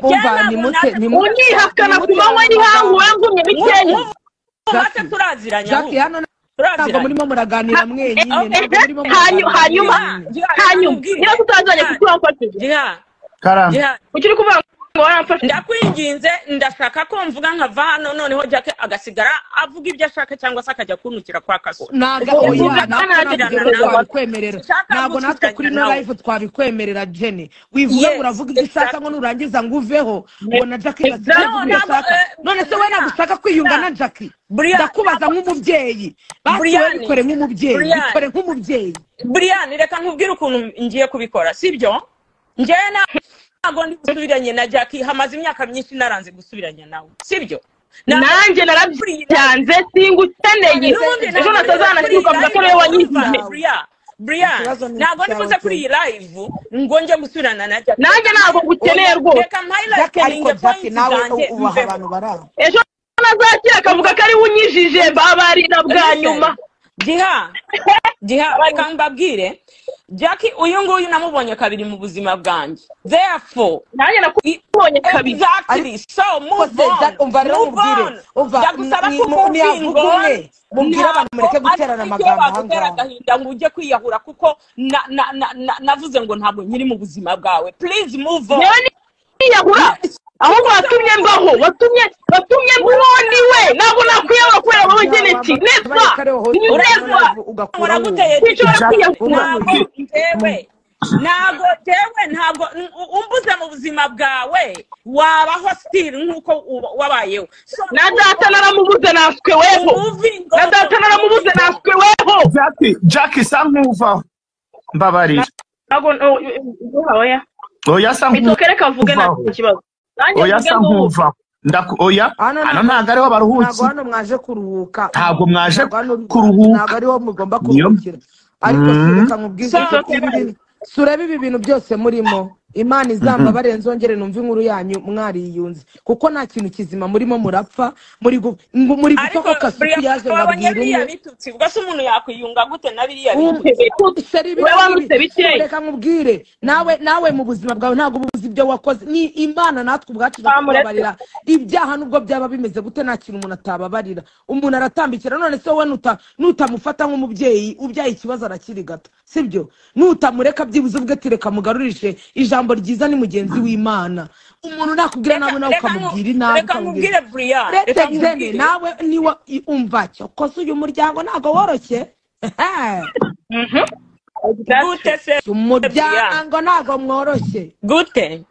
umva nimute unihakana ku manywa y'ihangu wangumye bikeya mubate turaziranya jackie hano ntabwo turaziranye murimo muraganira mwenyine ntabwo murimo hanyuma hanyuma hanyuma niba tutazanye kutuha mfatije giha karame giha ukiri kuvuga ngo waramfashije ndakwinginze ndashaka ko mvuga nkava hano noneho jake agasigara avuga ibyo ashaka cyangwa se akajya kuntukira kwa kaso ntabwo oya ntabwo natwe twabikwemerera Sinshaka ntabwo natwe kuri no nawe. live twabikwemerera jene wivuge Yes, uravuga ibyo ushaka exactly. ngo nurangiza ngo uveho ngo na jackie Exactly. basigaze ibyo No, ushaka ntabwo, eh, none se we Brian, ntabwo ushaka kwiyunga na jackie Brian, ndakubaza nk'umubyeyi basi we Brian, bikore nk'umubyeyi Brian. bikore nk'umubyeyi brian reka nkubwire ukuntu ngiye kubikora sibyo ngewe na- ntabwo ndi gusubiranye na jackie hamaze imyaka myinshi naranze gusubiranye nawe sibyo nanjye narabyanze singukeneye N'ubundi ejo ntabwo natazana kuri kwibuka iyi live avuga ko ariwe numva, wanyizanye Brian, Brian Ikibazo ni ntabwo icyawe, ndikuze kuri iyi live ngo njye gusubirana na jackie nanjye ntabwo ngukeneye Oya, rwose reka mpayilayitinge pointi zanjye mveho barara ejo nazakira akavuga ko ari we unyijije babarira bwa nyuma giha giha reka mbabwire jackie uyu nguyu namubonye kabiri mu buzima bwanjye therefore nanjye nakubonye kabiri Exactly. So move on. umva rero Move mubwire on. umva Ndagusaba ni- ko ni- ni ukumva avuga umwe ingona. mubwire abantu mureke Ntabwo guterana ari amagambo ibyo wagutera ahangaha agahinda ngo ujye kwiyahura kuko na- na- na- na- navuze ngo ntabwo nkiri mu buzima bwawe please move on ngewe niyahura ahubwo watumye mbaho watumye watumye mbaho ni we ntabwo nakwiyahura kubera wowe geneti neva neva uraguteye Sinshobora kwiyahura. ntabwo ntewe ntabwo ntewe ntabwo n- u- umbuze mu buzima bwawe wabaho still nk'uko uba- wabayeho So, na data naramubuze natwe weho moving na on. data naramubuze natwe weho jackie jackie sa nkuvaho mbabarira ntabwo ntabwo oya oya sa nkuvaho bitoke reka mvuge nta Uvaho. kibazo nanjye oya mvuge sa ngo nkuvaho Ndaku- oya Hano hano ntabwo- ntabwo ariho ntabwo baruhuki hano mwaje kuruhuka Ntabwo mwaje Ntabwo hano- kuruhuka. ntabwo ariho mugomba Niyo- kuruhukira ariko Mm. reka mubwize So- ko ibi bintu- surebe ibi bintu byose murimo imana izamba barenzongere numva inkuru yanyu mwariyunze kuko nta kintu kizima murimo murapfa muri gu- ngo- muri ariko gutoka kasuku yaje babonye babwira biriya umwe bitutsi ubwo se umuntu yakwiyunga gute na biriya Um, bitutsi seri Wowe wamutse bikeya. reka nkubwire nawe nawe mu buzima bwawe ntabwo uba uzi ibyo wakoze ni imana natwe ubwacu Bamuretse. tubabarira ibyaha nubwo byaba bimeze gute nta kintu umuntu atababarira umuntu aratambikira none se wowe nuta- nutamufata nk'umubyeyi ubyaye ikibazo arakirigata sibyo nutamureka byibuze ubwe ati reka mugarurishe ijambo ryiza ni mugenzi w'imana umuntu nakubwira nawe nawe Reka- ukamubwira inabi reka nkubwire ukamubwira- Brian, reka Uretse Xene, nkubwire. nawe niwe umva cyokoze uyu muryango ntabwo woroshye gute se umuryango ntabwo mworoshye gute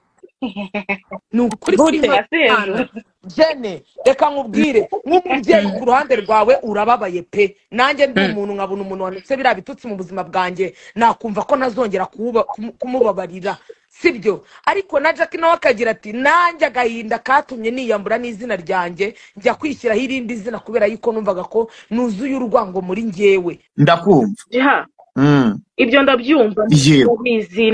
ni ukuri Gute? kw'Imana. jene reka nkubwire nk'umubyeyi ku ruhande rwawe urababaye pe nanjye ndi umuntu nkabona umuntu wanditse biriya bitutsi mu buzima bwanjye nakumva ko ntazongera kuwuba- kumu- kumubabarira sibyo ariko na jack nawe akagira ati nanjye agahinda katumye niyambura n'izina ryanjye njya kwishyiraho irindi zina kubera yuko numvaga ko nuzuye urwango muri njyewe ndakumva jiha Mm. ibyo ndabyumva Yewe. mubizi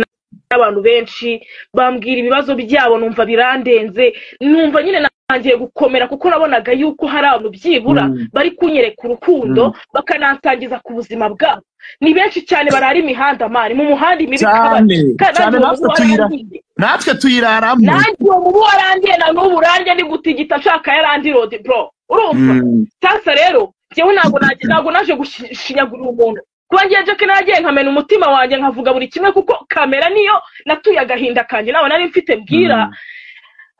n'abantu benshi bambwira ibibazo byabo numva birandenze numva nyine natangiye gukomera kuko nabonaga yuko hari abantu byibura Mm. bari kunyereka urukundo bakanansangiza ku buzima bwabo ni benshi cyane barara imihanda mani mu muhanda imibi kandi cyane nanjye cyane natwe uwo tuyira warangiye. natwe tuyiraramo nanjye uwo mubu warangiye na n'ubu urangiye ni gutigita nshaka ya randi rodi bro urumva Mm. sasa rero njyewe ntabwo naje ntabwo naje gushinyagurira umuntu kuba ngiye jake nagiye nkamena umutima wanjye nkavuga buri kimwe kuko kamera niyo natuye agahinda kanjye nawe nari mfite bwira Mm.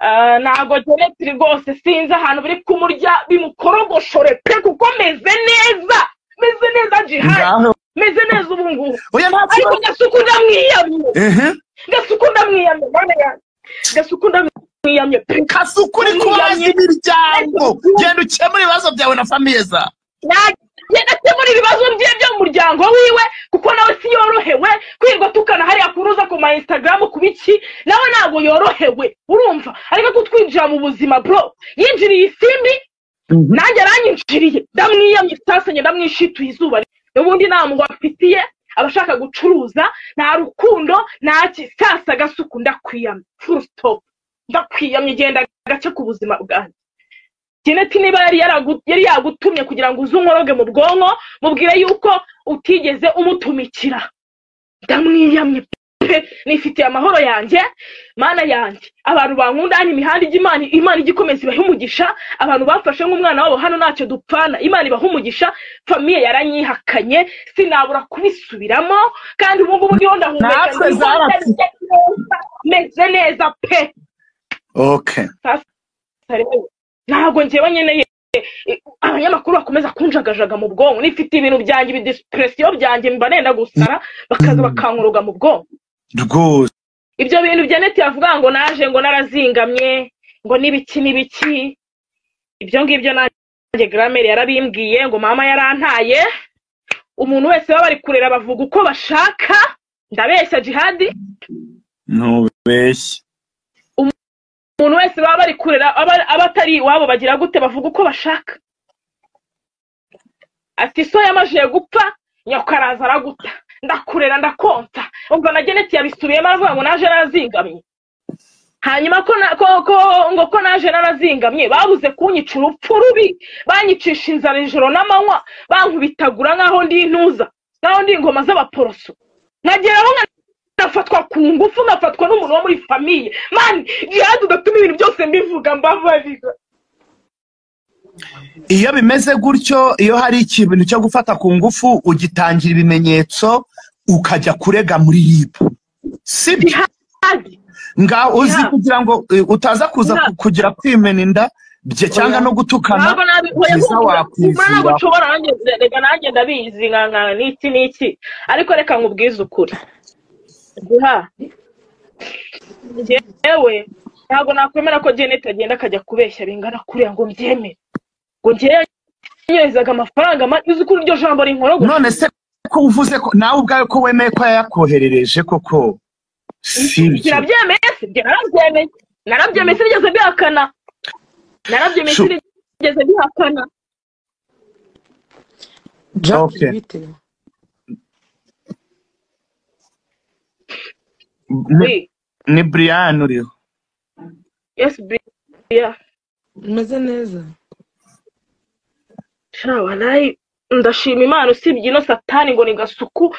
Ah, ntabwo genetiri rwose sinzi ahantu biri kumurya bimukorogoshore pe kuko meze neza meze neza jihari ngaho meze neza ubu ngubu oya nta ariko kibazo gasuku ndamwiyamye ehe gasuku ndamwiyamye mana yanjye gasuku ndamwiyamye pe kasuku uri kubaza imiryango genda ukemura ibibazo byawe na famiye zawe nagenda akemura ibibazo bye byo mu muryango wiwe kuko nawe si yorohewe kwirwa tukana hariya kuruza ku ma instagram ku biki nawe ntabwo yorohewe urumva ariko kutwinjira mu buzima bro yinjiriye isimbi nanjye aranyinjiriye ndamwiyamye sasenye ndamwishituye izuba ubundi nta muntu afitiye abashaka gucuruza nta rukundo nta kisasa gasuku ndakwiyamye full stop ndakwiyamye genda gace ku buzima bwanjye geneti niba yari yaragu- yari yagutumye kugira ngo uze unkoroge mu bwonko mubwire yuko utigeze umutumikira ndamwiyamye pe nifitiye amahoro yanjye mana yanjye abantu bankunda hano imihanda ijya imana imana ijya ikomeza ibaha umugisha abantu bamfashe nk'umwana wabo hano ntacyo dupfana imana ibaha umugisha famiye yaranyihakanye sinabura kubisubiramo kandi ubu ngubu ndiho ndahumeka Natwe ndiho zarapfu. meze neza pe okay ntabwo njyewe nkeneye abanyamakuru bakomeza kunjagajaga mu bwonko nifite ibintu byanjye ibidisitiresiyo byanjye mba nenda gusara bakaza bakankuruga mu bwonko rwose ibyo bintu janet yavuga ngo naje ngo narazingamye ngo n'ibiki n'ibiki ibyo ngibyo nanjye gramere yarabimbwiye ngo mama yarantaye umuntu wese baba bari kurera bavuga uko bashaka ndabeshya jihadi ntubeshye umuntu wese baba bari kurera aba aba atari iwabo bagira gute bavuga uko bashaka ati so yamajije gupfa nyakaraza araguta ndakurera ndakonsa ubwo na geneti yabisubiyemo aravuga ngo naje narazingamye hanyuma ko na- ko- ko- ngo ko naje narazingamye babuze kunyica urupfu rubi banyicisha inzara ijoro n'amanywa bankubitagura nk'aho ndi intuza nk'aho ndi ingoma z'abaporoso nkageraho nka nafatwa ku ngufu nkafatwa n'umuntu wo muri famiye mani jihadi udatuma ibintu byose mbivuga mbabarira iyo bimeze gutyo iyo hari ikintu cyo gufata ku ngufu ugitangira ibimenyetso ukajya kurega muri ribu sibyo Jihadi, nga uzi Yeah. kugira ngo eh, utaza kuza Yeah. ku- kugira kwimena inda bye cyangwa no gutukana ntabwo nabikora byiza ntabwo ntabwo wakwizira nshobora nanjye reka nanjye ndabizi nka nka n'iki n'iki ariko reka nkubwize ukuri guha njyewe ntabwo nakwemera ko jenete agenda akajya kubeshya bingana kuriya ngo mbyemere ngo njyewe nyohezaga amafaranga ma- uzi ko iryo jambo rinkora ngo none se ko uvuze ko nawe ubwawe ko wemeye ko yayakoherereje koko sibyo kirabyemeye sibyo narabyemeye narabyemeye sinigeze bihakana narabyemeye Shu- sinigeze bihakana Jack Okay. bite Ni- We, ni brian uriho yes bia umeze neza shawa nayi ndashima imana usibye ino satani ngo ni gasuku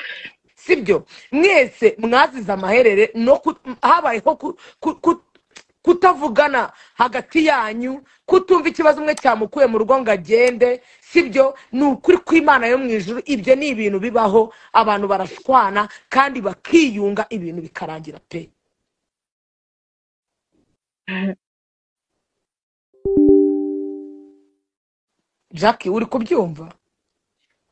sibyo mwese mwazize amaherere no ku- habayeho ku- ku- ku- kutavugana hagati yanyu kutumva ikibazo umwe cyamukuye mu rugo ngo agende sibyo ni ukuri kw'imana yo mu ijuru ibyo ni ibintu bibaho abantu barashwana kandi bakiyunga ibintu bikarangira pe jackie uri kubyumva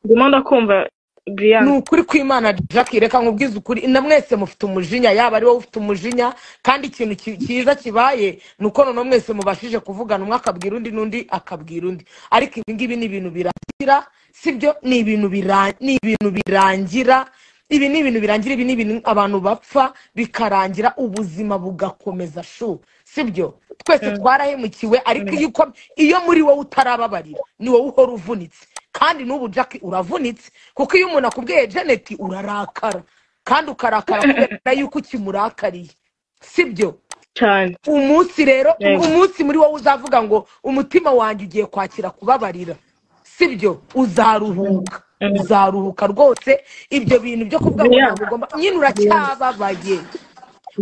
ndimo ndakumva ni brian ukuri kw'imana jackie reka nkubwize ukuri na mwese mufite umujinya yaba ari wowe ufite umujinya kandi ikintu ki- cyiza kibaye ni uko noneho mwese mubashije kuvugana umwe akabwira undi n'undi akabwira undi ariko ibi ngibi ni ibintu birangira sibyo ni ibintu bira- ni ibintu birangira ibi ni ibintu birangira ibi ni ibintu abantu bapfa bikarangira ubuzima bugakomeza shu sibyo twese twarahemukiwe ariko iyo uko- iyo muri wowe utarababarira ni wowe uhora uvunitse kandi n'ubu jack uravunitse kuko iyo umuntu akubwiye janet urarakara kandi ukarakara kubera yuko ukimurakariye sibyo cyane umunsi rero Yego. umunsi muri wowe uzavuga ngo umutima wanjye ugiye kwakira kubabarira sibyo uzaruhuka uzaruhuka rwose ibyo bintu byo kuvuga ngo Yeah. ntabwo ugomba nyine uracyababaye bia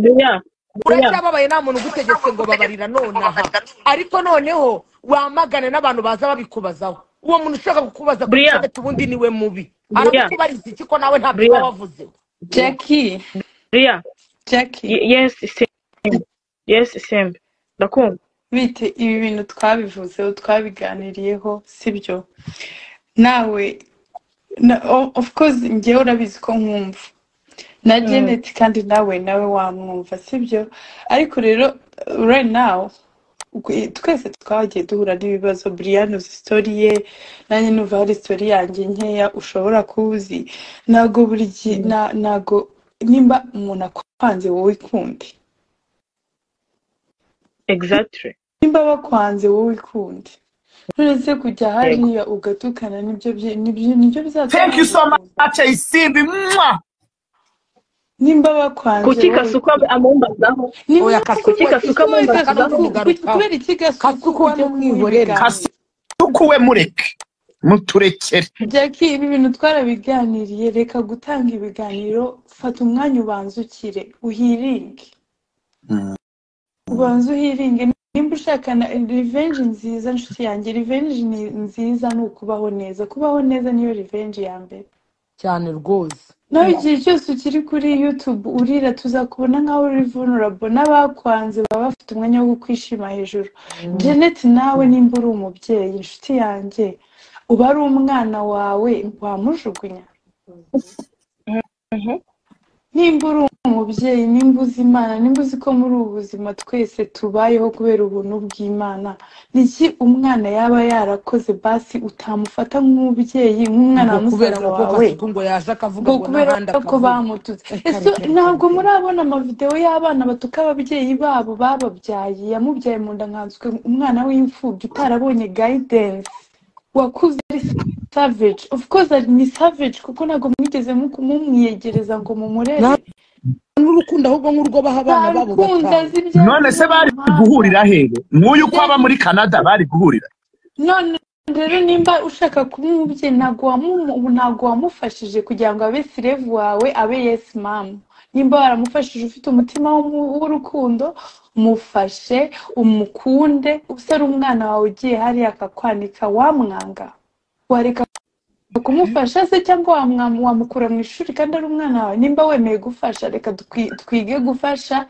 bia uracyababaye nta muntu ugutegetse ngo babarira nonaha ariko noneho wamagane n'abantu baza babikubazaho uwo muntu ushaka kukubaza kuri Bria. internet ubundi niwe mubi Bria. arakubariza iki ko nawe ntabyo uba Bria. wavuzeho jackie bia Jackie Ye- yes isembe yes isembe ndakumva bite ibi bintu twabivuzeho twabiganiriyeho sibyo nawe na, o- of course njyewe urabizi ko nkumva na Janet kandi nawe nawe wamwumva sibyo ariko rero uh, right now ugwe- twese twagiye duhura n'ibibazo Brian uzi story ye nanjye numva hari story yanjye nkeya ushobora kuzi ntago buri gihe na- ntago nimba umuntu akwanze wowe ikundi exactly nimba bakwanze wowe ukundi uretse kujya hariya ugatukana nibyo bye- nibyo nibyo bizatuma thank you so much isimbi mwa nimba bakwanze kuki wowe kasuku amumbazaho Nimba Oya, bakwanze Kasuku, Kasuku wowe ukundi, amwumva Kasuku, akamugarukaho. kubera iki gasuku Kasuku ujye wamumuha umwihorera. ibiganiro? kasukuwe mureke muturekere Jackie ibi bintu twarabiganiriye reka gutanga ibiganiro fata umwanya ubanzukire uhiringe Mm. ubanze uhiringe nimba ushaka na revenge nziza nshuti yanjye revenge ni nziza ni ukubaho neza kubaho neza niyo revenge ya mbere cyane rwose nawe igihe cyose ukiri kuri youtube urira tuzakubona nk'aho uri vulnerable n'abakwanze baba bafite umwanya wo kwishima hejuru janet nawe nimba uri umubyeyi inshuti yanjye uba ari umwana wawe wamujugunya nimba uri umubyeyi nimba uzi imana nimba uzi ko muri ubu buzima twese tubayeho kubera ubuntu bw'imana niki umwana yaba yarakoze basi utamufata nk'umubyeyi nk'umwana wa ngo kubera musaza ngo ko wawe fasuku ngo yaje akavuga ngo ngo kubera n'ahandi ko akavuga bamututse Reka, ese reka, reka, ntabwo reka. murabona amavidewo y'abana batuka ababyeyi babo bababyaye yamubyaye mu nda nkanswe umwana w'imfubyi utarabonye guidance wakuze ari savage of course ari ni savage kuko ntabwo mwigeze mu- mumwiyegereza ngo mumurere Nta- n'urukundo ahubwo nk'urwo baha abana babo babikunda batanu azi ibyago none se bari by'amahanga. guhurira hehe nk'uyu ko aba muri canada bari guhurira none rero nimba ushaka kuba umubyeyi ntabwo wamu- ntabwo wamufashije kugira ngo abe sirevu wawe abe yesi mamu nimba waramufashije ufite umutima w'umu- w'urukundo mufashe umukunde use ari umwana wawe ugiye hariya akakwanika wamwanga wareka kumufasha se cyangwa wamwa- wamukura mu ishuri kandi ari umwana wawe nimba wemeye gufasha reka tukwi- twige gufasha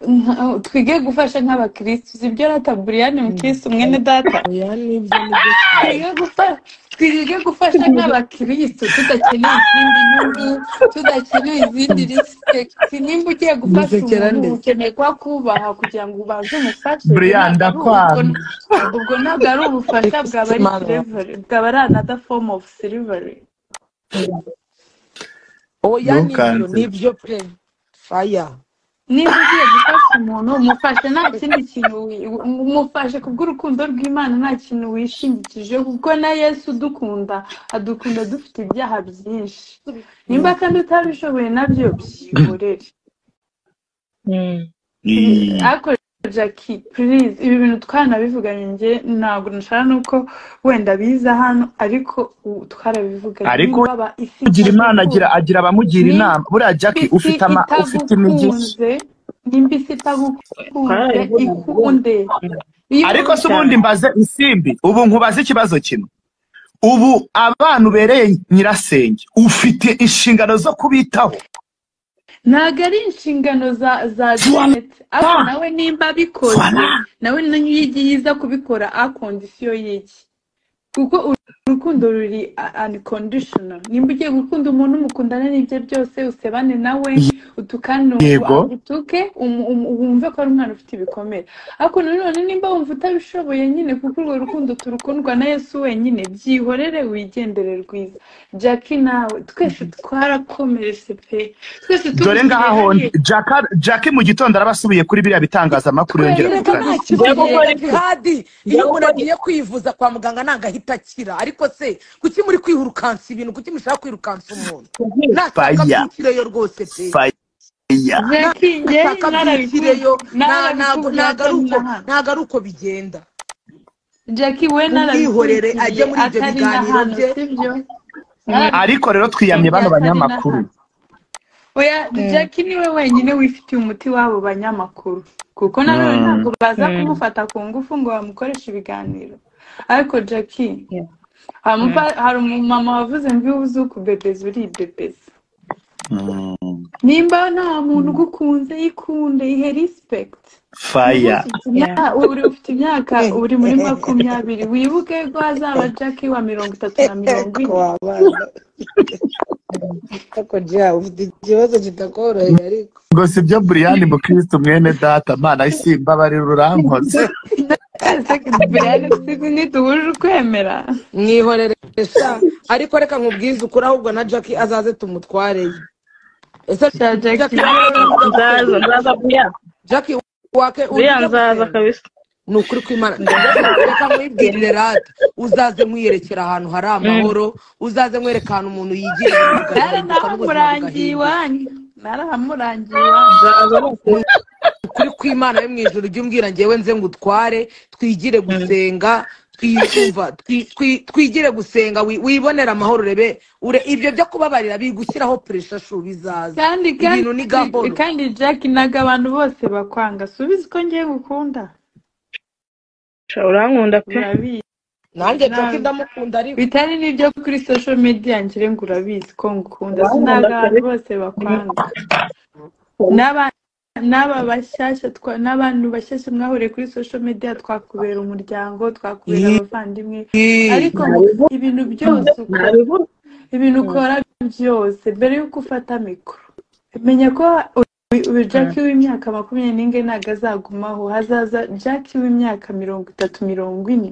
nka- twige gufasha nk'abakirisitu si byo rata buriyani mukirisitu mwene data oya nibyo nibyo twige gufasha twige gufasha nk'abakirisitu tudakeneye izindi nyungu tudakeneye izindi risiketi nimba ugiye gufasha Gusekera umuntu ndetse. ukeneye kuba kubaha kugira ngo ubanze umufashe Brian, ndakwanga. ubwo ntabwo ari ubufasha bwaba ari siliveri bwaba ari anada fomu ofu siliveri oya nibyo Ntukanze. nibyo pe faya niba ugiye gufasha umuntu mufashe nta kindi kintu wi- mufashe kubw'urukundo rw'imana nta kintu wishingikije kuko na yesu udukunda adukunda dufite ibyaha byinshi nimba kandi utabishoboye nabyo byihorere ariko jackie please ibi bintu twanabivuganye njye ntabwo nashaka nuko wenda biza hano ariko u- twarabivuganye Ariko nimba aba isi kugira imana agira itagukunze, agira abamugira Ni- inama buriya jackie isi ufite ama ufite imigi itagukunze nimba isi itagukunze ikunde iyo ariko se umuntu ubundi mbaze isimbi ubu nkubaze ikibazo kimwe ubu abana ubereye nyirasenge ufite inshingano zo kubitaho ntabwo ari inshingano za za janet ariko nawe nimba abikoze Voilà. nawe niyo yiza kubikora a kondisiyo y'iki kuko urukundo ruri anikondishona nimba ugiye gukunda umuntu mukundana n'ibye byose usebane nawe utukane Yego. utuke umu- umu- wumve ko ari umwana ufite ibikomere ariko nanone nimba wumva utabishoboye nyine kuko urwo rukundo turukundwa na yesu wenyine byihorere wigendere rwiza jackie nawe twese twarakomeretse pe twese dore ngaha hondi Jacka- jackie mu gitondo araba asubiye kuri biriya bitangazamakuru yongera reka nta kuganira kibazo Njyewe gukora- reka jihadi iyo njyewe umuntu gukora- agiye kwivuza kwa muganga ntabwo ahita akira ariko se kuki muri kwirukansa ibintu kuki mushaka kwirukansa umuntu nashaka Faya. byukireyo rwose pe faya jackie njye nashaka byukireyo nta- ntabwo ntabwo ari uko ntabwo ari uko bigenda Jackie we umwihorere narabikurikiye ajye muri ibyo atari na biganiro hano bye sibyo ariko rero twiyamye narabikurikiye bano atari na banyamakuru hano oya Jackie niwe wenyine wifitiye umuti w'abo banyamakuru kuko nanone Mm. ntabwo baza kumufata ku ngufu ngo bamukoreshe ibiganiro ariko Jackie hamupa- hari umumama wavuze mbibuze ukubebeza uri ibebeza Mm, nimba nta muntu ugukunze yikunde ihe respect niba faya ufite imyaka uri ufite imyaka uri muri makumyabiri wibuke ko hazaba Jackie wa mirongo itatu na mirongo Eko ine wabana ako ja ufite ikibazo kitakoroheye ariko ngo si byo buriyani mukirisitu mwene data mana isimba bari rurankoze Brian Steve ntiduhuje ukwemera mwihorere sha ariko reka nkubwize ukuri ahubwo na jackie azaze tumutwareyo ese cya jackie Jackie wowe urya nzaza gusenga nzaza buriya jackie wake buriya urya nzaza gusenga kabisa ni ukuri kw'imana reka mwibwirire rata uzaze mwiyerekera ahantu hari amahoro uzaze mwereka ahantu umuntu yigiye bikazamuka n'ubuzima narahamurangiye bugahinduka iwanyu narahamurangiye iwanyu nzaza bose ukuri kw'imana yo mu ijoro jya umbwira ngewe nze ngutware twigire gusenga twikumva twi- twi- twigire gusenga wi- wibonere amahoro rebe ure ibyo byo kubabarira biri gushyiraho puresha shu bizaza kandi ibintu ni gahoro kandi kandi jack ntago abantu bose bakwanga subiza uko ngiye gukunda urankunda pe urabizi nanjye nta- jackie ndamukunda ariko bitari n'ibyo kuri social media ngira ngo urabizi ko ngukunda Urankunda sinaga cyane. abantu bose bakwanga N'aba- n'aba bashyashya twa- n'abantu bashyashya mwahuriye kuri social media twakubera umuryango twakubera Yee. abavandimwe ariko ibintu byose ukora nabivuze ibintu ukora byose mbere y'uko ufata mikoro menya ko uyu- uyu jack w'imyaka makumyabiri n'inge ntabwo azagumaho hazaza jack w'imyaka mirongo itatu mirongo ine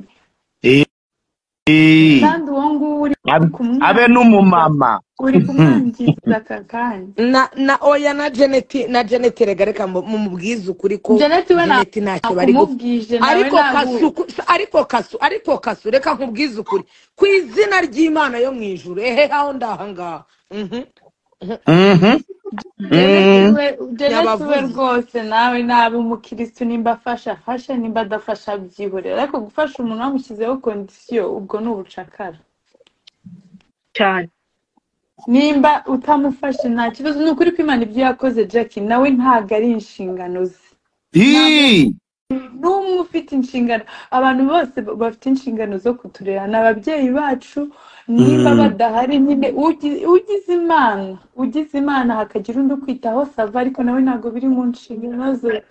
Eh, kandi uwo nguwo uri abe- abe kumwangiza n'umumama uri kumwangiza aka kanya na na oya na jeneti na jeneti rega reka mu- mumubwize ukuri ko Janet we nta- jeneti ntacyo bari gupfa nakumubwije nawe ariko ntabwo kasu ku- ariko kasu ariko kasu reka nkubwize ukuri ku izina ry'imana yo mu ijuru ehe aho ndahangaha Mhm. Mhm, mhm. Janet we Yabavuze. rwose nawe nabi umukirisitu nimba afasha afashe nimba adafasha abyihorera ariko gufasha umuntu wamushyizeho kondisiyo ubwo ni ubucakara cyane nimba utamufashe nta kibazo ni ukuri ko imana ibyo yakoze jack nawe ntabwo ari inshingano ze Ih, n'umwe ufite inshingano abantu bose ba- bafite inshingano zo kuturera ni ababyeyi bacu nimba Mm. badahari nyine ugi- ugize imana ugize imana hakagira undi ukwitaho sava ariko nawe ntabwo biri mu nshingano ze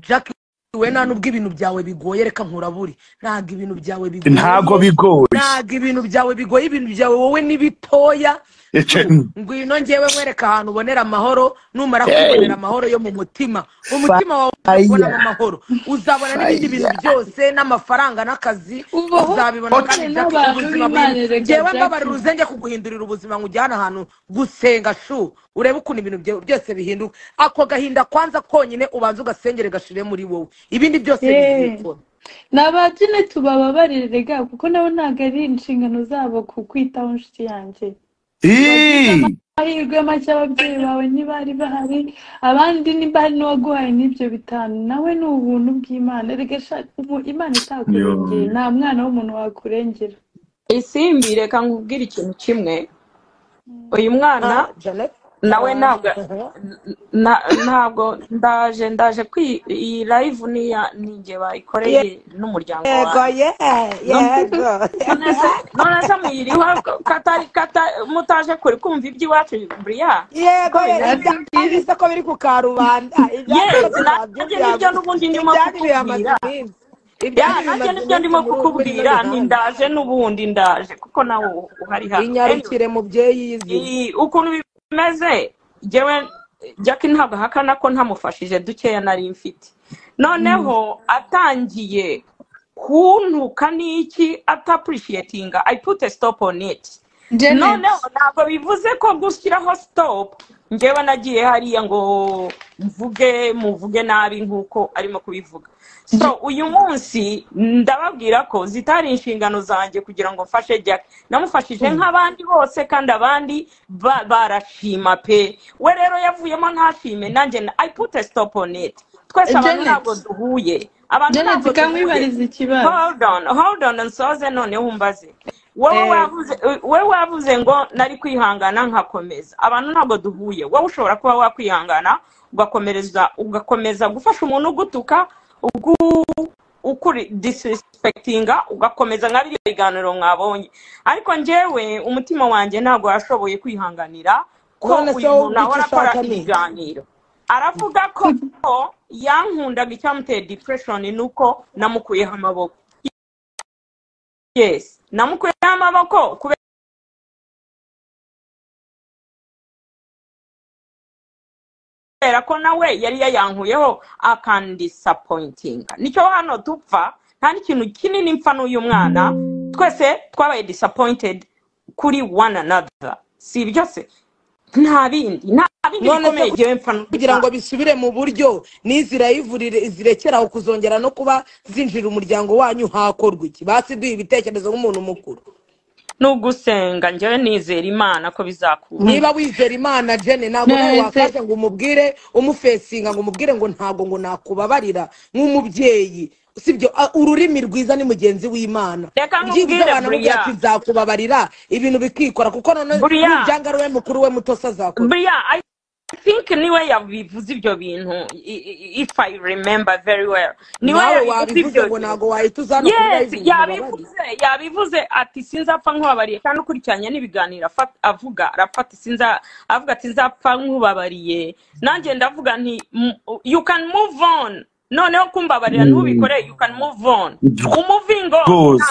Jack we nta nubwo ibintu byawe bigoye reka nkurabure ntabwo ibintu byawe ntago bigoye bigoye ntabwo ibintu byawe bigoye ibintu byawe wowe ni bitoya Ece- ngwino ngewe nkwereka ahantu ubonera amahoro numara kwibonera amahoro yo mu mutima umutima wawe ubonamo amahoro uzabona n'ibindi bintu byose n'amafaranga n'akazi ubaho uzabibona uhuye kandi Jack n'abantu ubuzima buri b'imana reka ngewe jack mbabarira uze njye kuguhindurira ubuzima nkujyana ahantu gusenga shu urebe ukuntu ibintu byawe byose bihinduka ako gahinda kwanza konyine ubanza ugasengere gashire muri wowe ibindi byose Eh. bizikora ni abagene tubababarire rega kuko nabo ntabwo ari inshingano zabo kukwitaho inshuti yanjye Ih, amahirwe make ababyeyi bawe ntibari bahari abandi ntibari n'uwaguhaye n'ibyo bitanu nawe ni ubuntu bw'imana reka sha umu- imana itakurengeye nta mwana w'umuntu wakurengera isimbi reka nkubwire ikintu kimwe uyu mwana Ah, Janet nawe ntabwo Ah. na- ntabwo ndaje ndaje kwi iyi live niya ninjye bayikoreye n'umuryango yego wanjye ye yego none se none se muyiriho katari katari mutaje kure kumva iby'iwacu buriya yego kuko rero bimeze ibyanyise ko biri ku karubanda ibyanyu ko yezi nanjye tuzabyumvira nibyo n'ubundi ndimo ibyanyu bihamaze kukubwira iminsi ya ibyanyu nanjye bimaze nibyo iminsi ndimo muri uku kwezi kukubwira n'uruganda nindaje n'ubundi ndaje kuko nawe uhari hano anyway winyarukire mubyeyi yizina iyi ukuntu bimeze jyewe jackie ntabwo ahakana ko ntamufashije dukeya nari mfite noneho atangiye kuntuka n'iki atapurishietinga i put a stop on it janet noneho ntabwo bivuze ko gushyiraho stop ngewe nagiye hariya ngo mvuge muvuge nabi nk'uko arimo kubivuga so J- uyu munsi ndababwira ko zitari inshingano zanjye kugira ngo mfashe jack namufashije nk'abandi bose kandi abandi ba- barashima pe we rero yavuyemo ntashime nanjye na- i put a stop on it twese abantu janet ntabwo duhuye abantu janet ntabwo duhuye kamwibariza ikibazo hold on hold on nsoze noneho umbaze wowe Eh, wavuze wowe wavuze ngo nari kwihangana nkakomeza abantu ntabwo duhuye wowe ushobora kuba wakwihangana ugakomereza ugakomeza gufasha umuntu ugutuka ukuri disirisipekitinga ugakomeza nka biriya biganiro mwabonye ariko njyewe umutima wanjye ntabwo washoboye kwihanganira ko none se uyu wowe muntu ubwo icyo ahora akora ushaka ni iki ibiganiro aravuga ko yankundaga icyamuteye dipureshoni ni uko namukuyeho amaboko yes namukuyeho amaboko kubera kubera ko nawe yari yayankuyeho akandisapointinga nicyo hano dupfa nta n'ikintu kinini mpfa n'uyu mwana twese twabaye disappointed kuri one another si ibyo se nta bindi nta bindi none se bikomeye ngewe mpfa n'uyu kugira ngo mwana bisubire mu buryo n'izi rayivurire zirekera aho kuzongera no kuba zinjira umuryango wanyu hakorwa iki basi duha ibitekerezo nk'umuntu mukuru ni ugusenga njyewe nizera imana ko bizakura niba wizera imana jene ntabwo nawe Nahise- wakaje ngo umubwire umufesinga ngo umubwire ngo ntabwo ngo nakubabarira nk'umubyeyi sibyo A- ururimi rwiza ni mugenzi w'imana Reka ibyingi nkubwire, by'abantu Buria. mubwira ati nzakubabarira ibintu bikikora kuko none Buria. nubyanga we mukuru we muto se azakora buriya i think niwe yabivuze ibyo bintu i- i- if i remember very well niwe nawe yabivuze wabivuze ibyo ngo bintu ntabwo wahita uza hano yes kubibaza ububabare yabivuze yabivuze ati sinzapfa nkubabariye kandi ukurikiranye n'ibiganiro afa- avuga arafata sinza avuga ati nzapfa nkubabariye nanjye ndavuga nti "M- you can move on noneho kumbabarira ntubikore you can move on umuvingo Rwose.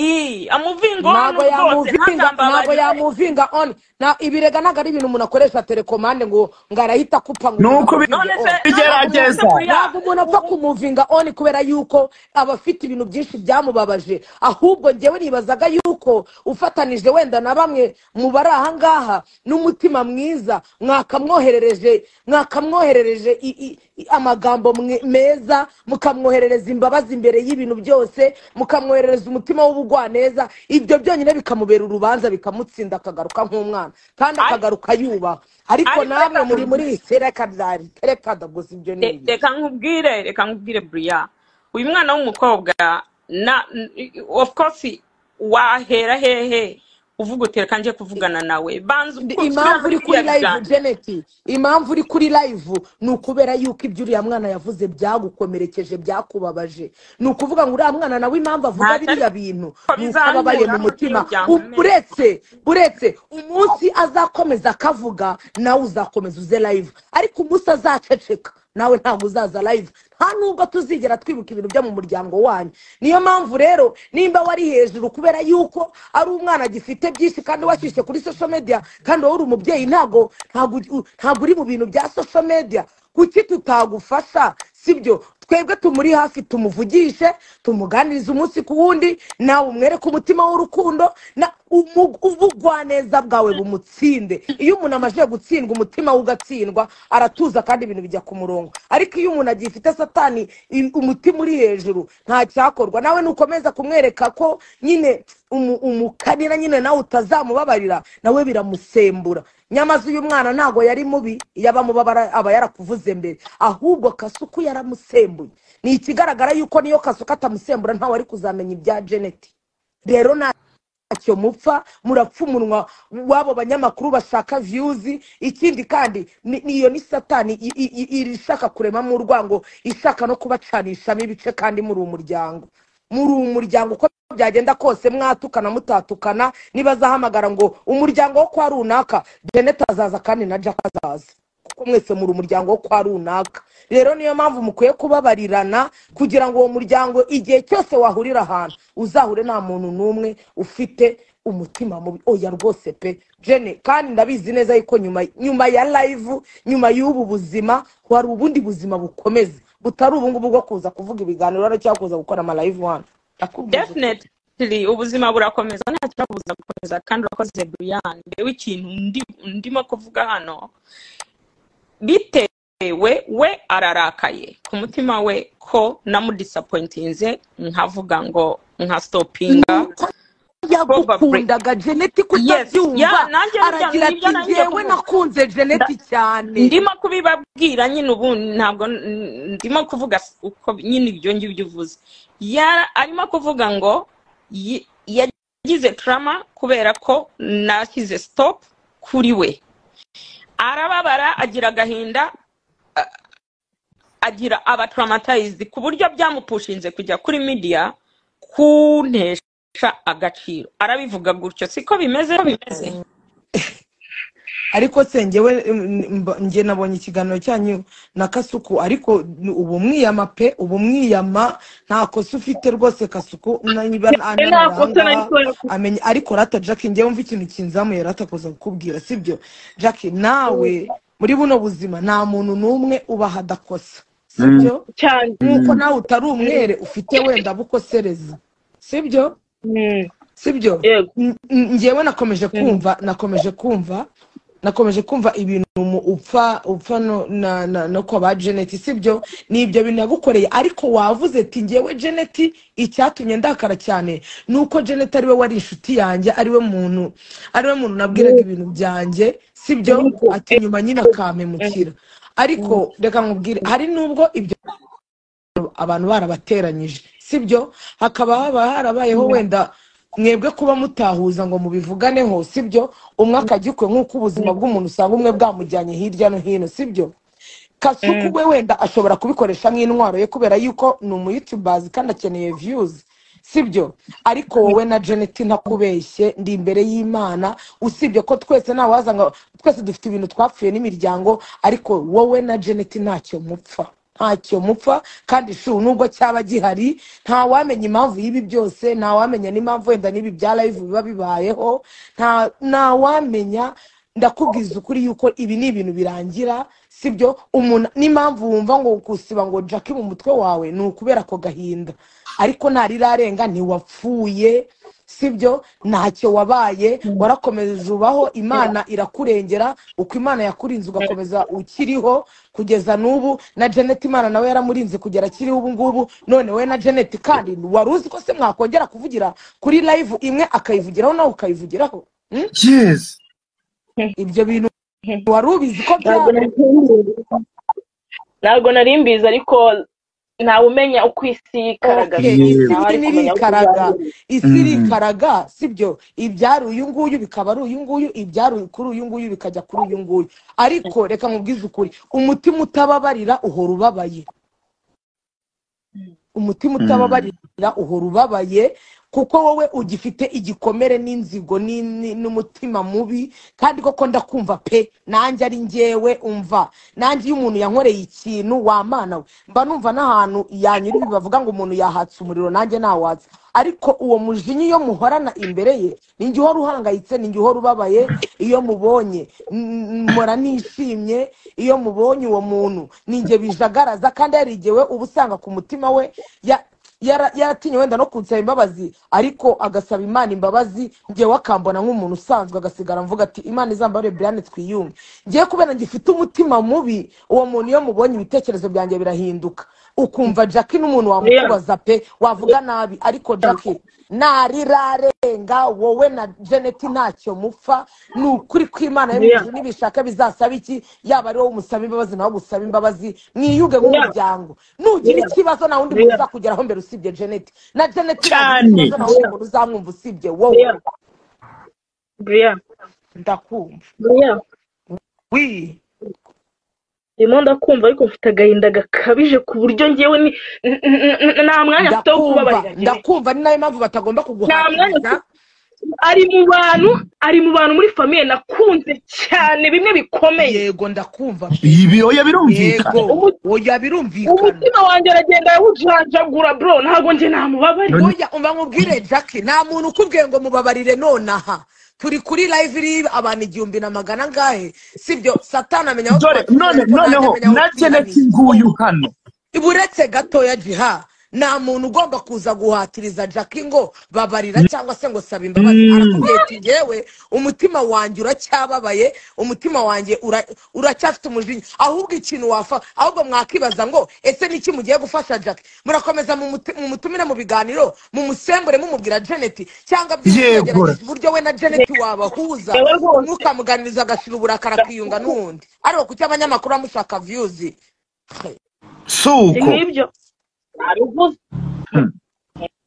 umuvingo ntabwo rwose yamuvinga ntabwo ntakambabarire yamuvinga on na ibirega ntabwo ari ibintu umuntu akoresha telekomande ngo ngo arahita akupa ngo Ni uko umuntu bi- amuvinge none on. se Bigerageza. ntabwo umuntu apfa kumuvinga on kubera yuko aba afite ibintu byinshi byamubabaje ahubwo njyewe nibazaga yuko ufatanije wenda na bamwe mu bari ahangaha n'umutima mwiza mwakamwoherereje mwakamwoherereje i- i- i- amagambo mwe- meza mukamwoherereza imbabazi imbere y'ibintu byose mukamwoherereza umutima w'ubugwaneza ibyo byonyine bikamubera urubanza bikamutsinda akagaruka nk'umwana kandi Ariko- akagaruka yubaha ariko ariko namwe reka- muri muri iyi sereka ryari reka ndaguze ibyo ni Re- ibi reka nkubwire reka nkubwire buriya uyu mwana w'umukobwa na n- of course wahera hehe uvuga uti reka njye kuvugana nawe banza Ndi- uku- impamvu uri kuri biriya live biganiro jeneti impamvu uri kuri live ni ukubera yuko ibyo uriya mwana yavuze byagukomerekeje byakubabaje ni ukuvuga ngo uriya mwana nawe impamvu avuga Ntacyo biriya bintu ni uko ababaye bizankura mu mutima U- n'umuryango uretse uretse umunsi azakomeza akavuga nawe uzakomeza uze live ariko umunsi azaceceka nawe ntabwo uzaza live nta nubwo tuzigera twibuka ibintu byo mu muryango wanyu niyo mpamvu rero nimba wari hejuru kubera yuko ari umwana agifite byinshi kandi washyushye kuri social media kandi wowe uri umubyeyi ntabwo ntabwo u- ntabwo uri mu bintu bya social media kuki tutagufasha sibyo twebwe tumuri hafi tumuvugishe tumuganirize umunsi ku wundi nawe umwereke umutima w'urukundo na umu- ubugwaneza bwawe bumutsinde iyo umuntu amaze gutsindwa umutima we ugatsindwa aratuza kandi ibintu bijya ku murongo ariko iyo umuntu agifite satani i- umutima uri hejuru nta cyakorwa nawe nukomeza kumwereka ko nyine umu- umukanira nyine nawe utazamubabarira nawe biramusembura nyamaze uyu mwana ntabwo yari mubi iyo abamubabara aba yarakuvuze mbere ahubwo kasuku yaramusembuye ni ikigaragara yuko niyo kasuku atamusembura ntawe ari kuzamenya ibya jeneti rero nta ntacyo mupfa murapfa umunwa w'abo banyamakuru bashaka viyuzi ikindi kandi ni- ni- iyo ni satani i- i- i- iri ishaka kuremamo urwango ishaka no kubacanishamo ibice kandi muri umuryango muri umuryango uko byagenda kose mwatukana mutatukana nibazahamagara ngo umuryango wo kwa runaka jeneta azaza kandi na jack azaza kuko mwese muri umuryango wo kwa runaka rero niyo mpamvu mukwiye kubabarirana kugira ngo uwo muryango igihe cyose wahurira ahantu uzahure nta muntu n'umwe ufite umutima mubi oya rwose pe jene kandi ndabizi neza yuko nyuma nyuma ya live nyuma y'ubu buzima hari ubundi buzima bukomeza butari ubungubu bwo kuza kuvuga ibiganiro hano cyangwa kuza gukora ama live hano ndakubwiza ukuri definitely ubuzima burakomeza nta kibabuza gukomeza kandi urakoze brian ngewe ikintu ndi- ndimo kuvuga hano bitewe we ararakaye ku mutima we ko namudisapointinze nkavuga ngo nka stopinga nuko yagukundaga jeneti Yes, yeah, kutabyumva nanjye burya aragira nibyo ati nanjye njyewe kuvuga. nakunze jeneti Nda- cyane ndimo kubibabwira nyine ubu ntabwo n- ndimo kuvuga s- uko nyine ibyo ngibyo uvuze Yara- arimo kuvuga ngo yi- yagize tarama kubera ko nashyize stop kuri we arababara agira agahinda a- agira aba traumatized ku buryo byamupushinze kujya kuri media kuntesha agaciro arabivuga gutyo siko bimeze bimeze ariko se njyewe mm, mba- njye nabonye ikiganiro cyanyu na kasuku ariko ni ubumwiyama pe ubumwiyama nta kosa ufite rwose kasuku niba nta kosa nari ananaranga kubona amenya ariko rata jackie njyewe mva ikintu kinzamuye rata kuza kukubwira sibyo jackie nawe muri buno buzima nta muntu n'umwe ubaha adakosa sibyo cyane nk'uko nawe utari umwere ufite wenda bukosereza sibyo Mm, sibyo yego N- n- njyewe nakomeje kumva nakomeje kumva nakomeje kumva ibintu mu- upfa upfa no na- na- no kwa ba jeneti sibyo ni ibyo bintu yagukoreye ariko wavuze ati ngewe jeneti icyatumye ndakara cyane ni uko jeneti ariwe wari inshuti yanjye ariwe muntu ariwe muntu nabwiraga ibintu byanjye sibyo ati nyuma nyine akampemukira ariko reka nkubwire hari n'ubwo ibyo abantu barabateranyije sibyo hakaba haba harabayeho wenda mwebwe kuba mutahuza ngo mubivuganeho sibyo umwe akajya ukwe nk'uko ubuzima bw'umuntu usanga umwe bwamujyanye hirya no hino sibyo kasuku we wenda ashobora kubikoresha nk'intwaro ye kubera yuko ni umuyutubazi kandi akeneye viyuzi sibyo ariko wowe na janet ntakubeshye ndi imbere y'imana usibye ko twese ntawaza ngo twese dufite ibintu twapfuye n'imiryango ariko wowe na janet ntacyo mupfa ntacyo mupfa kandi shu nubwo cyaba gihari ntawamenya impamvu y'ibi byose ntawamenya n'impamvu wenda n'ibi bya live biba bibayeho nta- ntawamenya ndakubwiza ukuri yuko ibi ni ibintu birangira sibyo umuntu n'impamvu wumva ngo gusiba ngo jake mu mutwe wawe ni ukubera ako gahinda ariko ntarirarenga ntiwapfuye sibyo ntacyo wabaye warakomeza ubaho imana irakurengera uko imana yakurinze ugakomeza ukiriho kugeza n'ubu na janet imana nawe yaramurinze kugera akiriho ubu ngubu none we na janet kandi wari uzi ko se mwakongera kuvugira kuri live imwe akayivugiraho nawe ukayivugiraho Hmm? yes ibyo bintu wari ubizi ko byaba ntabwo nari mbizi. ntabwo nari mbizi ariko ntawe umenya uko isi yigaragaza Okay, Yego. isi iri ntawe ari kumenya uko ntirikaraga izagenda isi irikaraga sibyo ibyari uyu nguyu bikaba ari uyu nguyu ibyari kuri uyu nguyu bikajya kuri uyu nguyu ariko reka nkubwize ukuri umutima utababarira uhora ubabaye umutima utababarira uhora ubabaye kuko wowe ugifite igikomere n'inzigo ni- ni- n'umutima mubi kandi koko ndakumva pe nanjye ari ngewe umva nanjye iyo umuntu yankoreye ikintu wamana we mba numva n'ahantu yanyura ibi bavuga ngo umuntu yahatse umuriro nanjye nawatsa ariko uwo mujinya iyo muhorana imbere ye ni njye uhora uhangayitse ni njye uhora ubabaye iyo mubonye N- n- mpora nishimye iyo mubonye uwo muntu ni njye bijagaraza kandi yarigewe uba usanga ku mutima we ya- yara- yaratinye wenda no kunsaba imbabazi ariko agasaba imana imbabazi ngewe akambona nk'umuntu usanzwe agasigara mvuga ati imana izambare brian twiyunge ngewe kubera ngifite umutima mubi uwo muntu iyo mubonye ibitekerezo byanjye birahinduka ukumva jack n'umuntu wamukubaza pe wavuga nabi ariko jack ntarirarenga wowe na janet ntacyo mupfa ni ukuri kw'imana yo mu ijuru nibishaka bizasaba iki yaba ari wowe umusaba imbabazi nawe gusaba imbabazi mwiyuge nk'umuryango nugira ikibazo nta wundi muntu uzakugeraho mbere usibye janet na janet nagira cyane ikibazo nta wundi muntu uzamwumva usibye wowe Brian, ndakumva Brian, wi ndimo ndakumva ariko mfite agahinda gakabije ku buryo ngewe ni n- n- n- nta mwanya mfite wo ndakumva kubabarira Jerry. ndakumva ni nayo mpamvu batagomba nta mwanya kuguhatiriza mfite ari mu bantu ari mu bantu muri famiye nakunze cyane bimwe bikomeye yego ndakumva pe ibi oya birumvikana yego Umu- oya birumvikana umutima wanjye aragenda yawujanjagura bro ntabwo njye namubabarira None- oya umva nkubwire jack nta muntu ukubwiye ngo mubabarire nonaha turi kuri live iri abantu igihumbi na magana angahe sibyo satani amenya aho dore twacumuye none ariko nanjye noneho amenya aho na jeneti twihaniye nguyu hano buretse gatoya jiha nta muntu ugomba kuza guhatiriza jackie ngo babarira cyangwa se ngo saba imbabazi Mm. arakubwiye ati ngewe umutima wanjye uracyababaye umutima wanjye ura- uracyafite umujinya ahubwo ikintu wafa ahubwo mwakibaza ngo ese niki mugiye gufasha jackie murakomeza mumuti- mumutumire mu biganiro mumusembure mumubwira janet cyangwa byibura yegura mugerageza uburyo we na janet wabahuza yewe rwose mukamuganiriza agashira uburakari akiyunga n'uwundi ariko kuki abanyamakuru bamushaka viyuzi si suko nk'ibyo nabivuze Mm.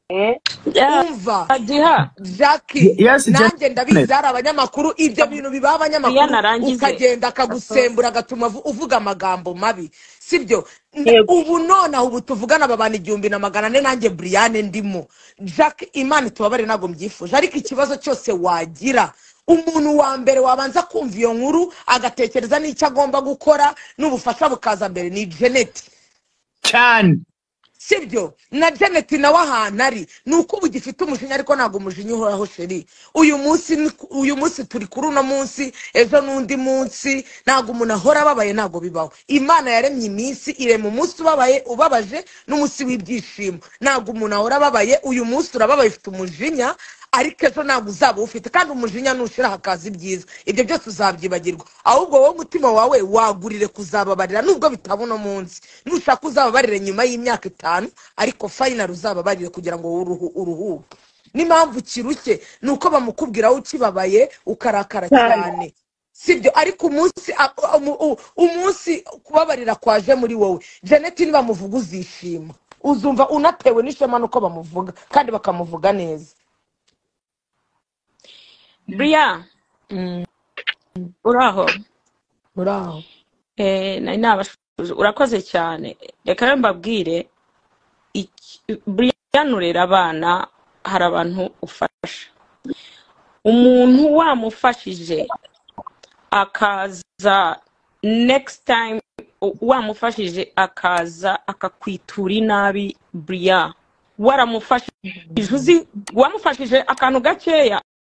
Eh, Yeah, umva Jiha, Ye- jackie yes nanjye jeneti ndabizi ari abanyamakuru ibyo bintu bibaha Brian abanyamakuru arangize ukagenda akagusembura agatuma uvu- uvuga amagambo mabi sibyo N- yego ubu nonaha ubu tuvugana aba bantu igihumbi na magana ane nanjye brian ndimo jack imana tubabare ntabwo mbyifuje ariko ikibazo cyose wagira umuntu wa mbere wabanza kumva iyo nkuru agatekereza n'icyo agomba gukora n'ubufasha bukaza mbere ni jeneti cyane sibyo na janet nawe ahantu ari ni uko ubu gifite umujinya ariko ntabwo umujinya uhoraho sheri uyu munsi ni- uyu munsi turi kuri uno munsi ejo n'undi munsi ntabwo umuntu ahora ababaye ntabwo bibaho imana yaremye iminsi irema umunsi ubabaye ubabaje n'umunsi w'ibyishimo ntabwo umuntu ahora ababaye uyu munsi urababaye ufite umujinya ariko ejo ntabwo uzaba ufite kandi umujinya nushyiraho akazi byiza ibyo byose uzabyibagirwa ahubwo wowe umutima wawe wagurire kuzababarira nubwo bitaba uno munsi nushaka uzababarire nyuma y'imyaka itanu ariko fayinari uzababarire kugira ngo uruhu- uruhuke n'impamvu kirushye ni uko bamukubwira aho ukibabaye ukarakara cyane sibyo ariko umunsi a- umu- u- umunsi kubabarira kwaje muri wowe jeneti nibamuvuga uzishima uzumva unatewe n'ishema n'uko bamuvuga kandi bakamuvuga neza buriya uraho muraho Eh, nari nabashoje urakoze cyane reka rero mbabwire iki- buriya nurera abana hari abantu ufasha umuntu wamufashije akaza next time u- wamufashije akaza akakwitura inabi buriya waramufashije uzi wamufashije akantu gakeya